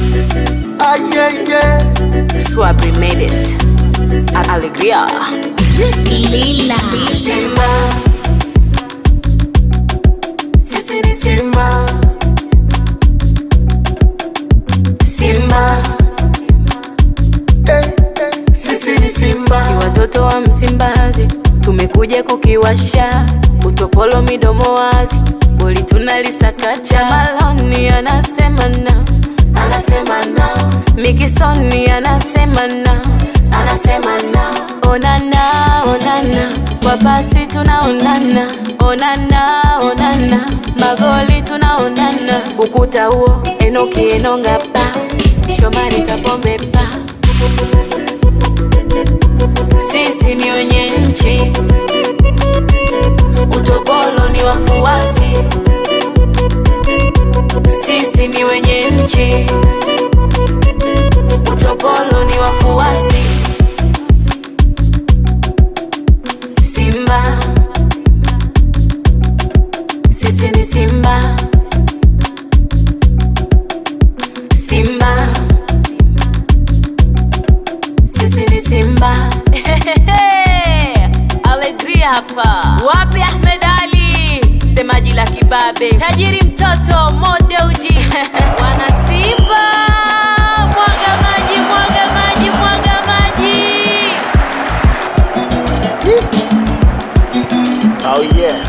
Ah, yeah, yeah. Swabri made it. Alegria. Lila. Simba. Sisi ni Simba. Simba. Eh, eh, Sisi ni Simba. Si watoto wa Msimbazi, tumekuja kukiwasha utopolo midomo wazi, boli tunalisakacha. Maloni anasema na, Anasema na, Mikisoni anasema na, anasema na. onana onana, kwa pasi tunaonana, onana onana, magoli tunaonana, ukuta huo Enoki Enonga pa, Shomari Kapombe pa, sisi ni wenye nchi, utopolo ni wafuasi, sisi ni wenye nchi, utopolo ni wafuasi. Simba, sisi ni Simba. Simba, sisi ni Simba. Alegria hapa. Wapi Ahmed Ali, semaji la kibabe, tajiri mtoto modeuji wana Simba, mwaga maji, mwaga maji, mwaga maji. Oh yeah.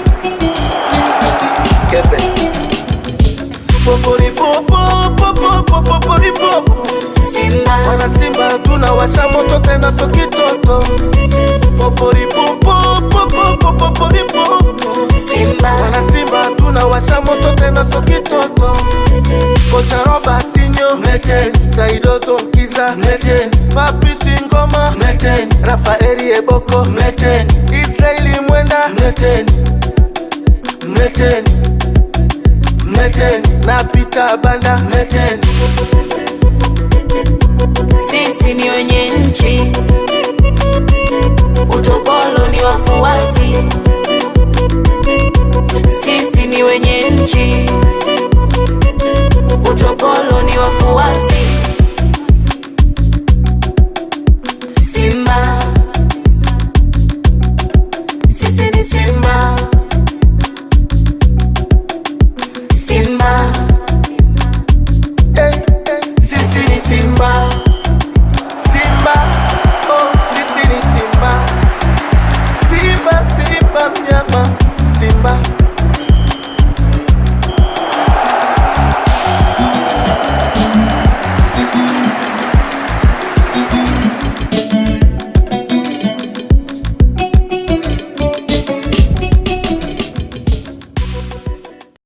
Kebe. Popori popo popo popo pori popo. Simba, Wana Simba tunawasha moto tena so kitoto. Popori popo popo popo pori popo. Simba, Wana Simba tunawasha moto tena so kitoto. Kocha Robertinho mleteni, Saidozo Nkiza mleteni, Fabrice Ngoma mleteni, Rafaeli Eboko mleteni, Israeli Mwenda mleteni, mleteni, mleteni na Peter Banda mleteni. sisi ni wenye nchi, utopolo ni wafuasi. Sisi ni wenye nchi, utopolo ni wafuasi.